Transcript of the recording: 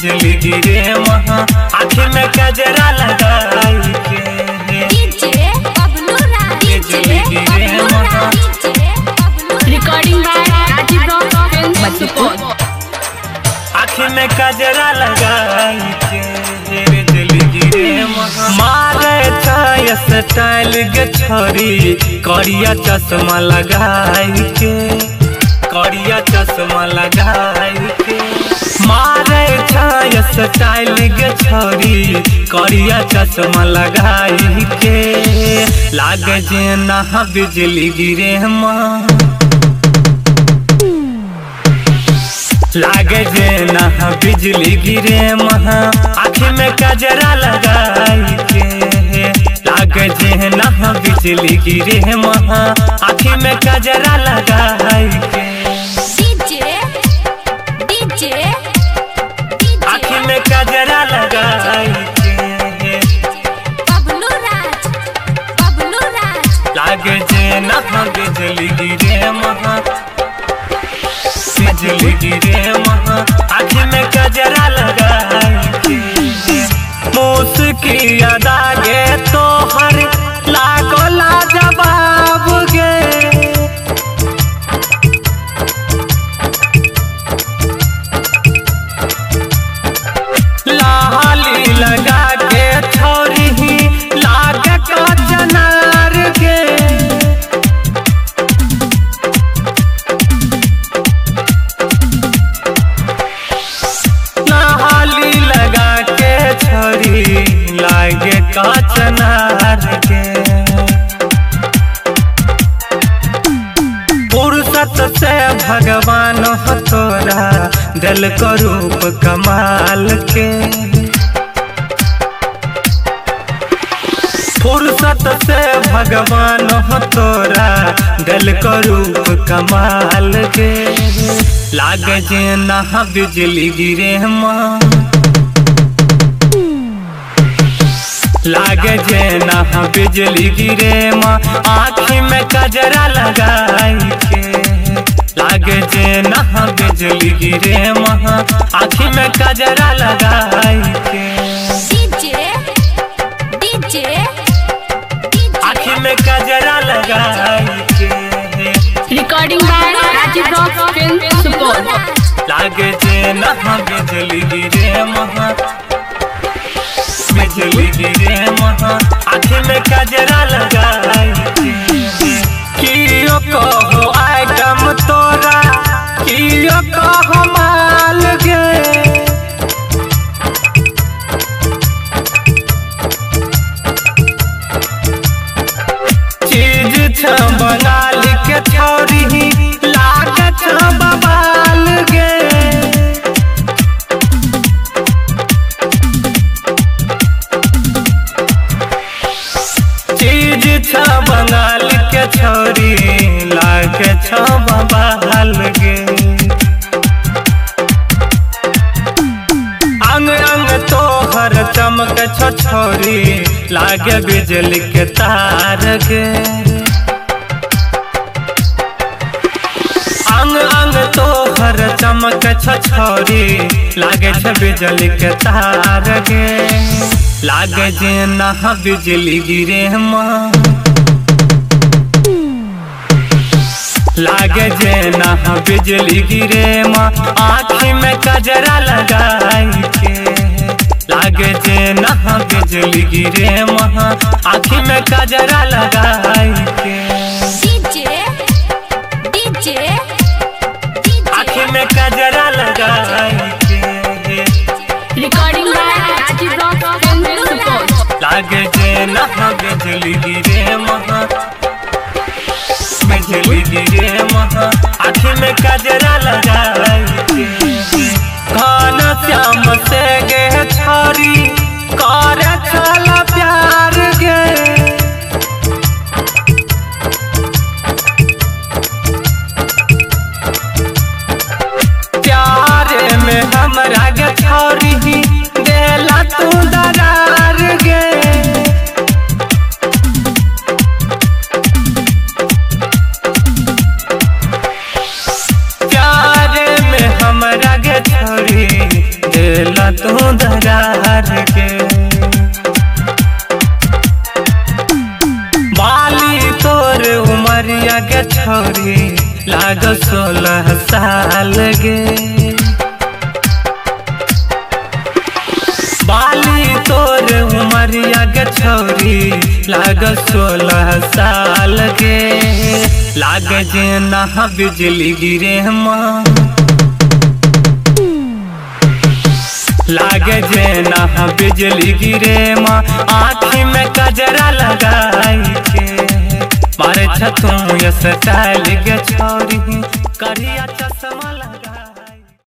बिजली गिरे महा आँखी में कजरा लगाई के डीजे बबलू राज बिजली गिरे महा Recording by Rajiv Rock Films, Madhupur. आँखी में कजरा लगाई के बिजली गिरे महा मारे छाय स्टाइल के छोरी करिया चश्मा लगाई के करिया चश्मा लगाई के मारे छाय स्टाइल के छोरी करिया चश्मा लगाई के लागे जे ना बिजली गिरे माँ लागे जे ना बिजली गिरे महा आँखी में कजरा लगाई के लागे जे ना बिजली गिरे महा आँखी में कजरा लगाई के डीजे डीजे आँखी में कजरा लगाई के बबलू राज बबलू राज लागे जे ना बिजली गिरे महा बिजली गिरे महा आँखी में कजरा लगाई के मुस्की अदा गे तोहर लागो लाजवाब गे लाली लगा के छोरी ही लाग का चनार गे नहाली लगा के छोरी लागे काचनार के फुर्सत से भगवान हो तोरा दिल को रूप कमाल के फुर्सत से भगवान हो तोरा दिल को रूप कमाल के लागे जे ना बिजली गिरे माँ लागे जे ना बिजली गिरे माँ आँखी में कजरा लगाई के लागे जे ना बिजली गिरे माँ आँखी में कजरा लगाई के डीजे डीजे आँखी में कजरा लगाई के Recording by Rajiv Rock Films, Supur. लागे जे ना बिजली गिरे महा बिजली गिरे महा आँखी में कजरा लगाई के कियो कहो आइटम तोरा कियो कहो माल गे चीज छ बंगाल के छोरी लाग छ बबाल गे चीज छ बंगाल के छोरी लाग छ बबाल गे अंग अंग तोहर चमक छ छोरी लागे बिजली के तार गे अंग अंग तोहर चमक छ छोरी लागे छ बिजली के तार गे लागे जे ना बिजली गिरे माँ लागे जे ना बिजली गिरे माँ आँखी में कजरा लगाई के लागे जे ना बिजली गिरे माँ आँखी में कजरा लगाई के डीजे डीजे आँखी में कजरा लगाई के Recording by Rajiv Rock Films, Supur. लागे जे ना बिजली गिरे महा बिजली गिरे महा आँखी में कजरा लगाई के घन श्याम से गे छोरी कर छल प्यार गे प्यार में हमरा गे छोरी देला तू दरार गे प्यार में हमरा गे छोरी देला ला तू दरार के बाली तोर उमरिया के छोरी लाग सोलह साल गे बाली तोर उमरिया के छोरी लाग सोलह साल के लाग जे नहा बिजली गिरे माँ लागे जे नहा बिजली गिरे माँ आँखी में कजरा लगाई के मारे छतू ये स्टाइल के छोरी करिया चश्मा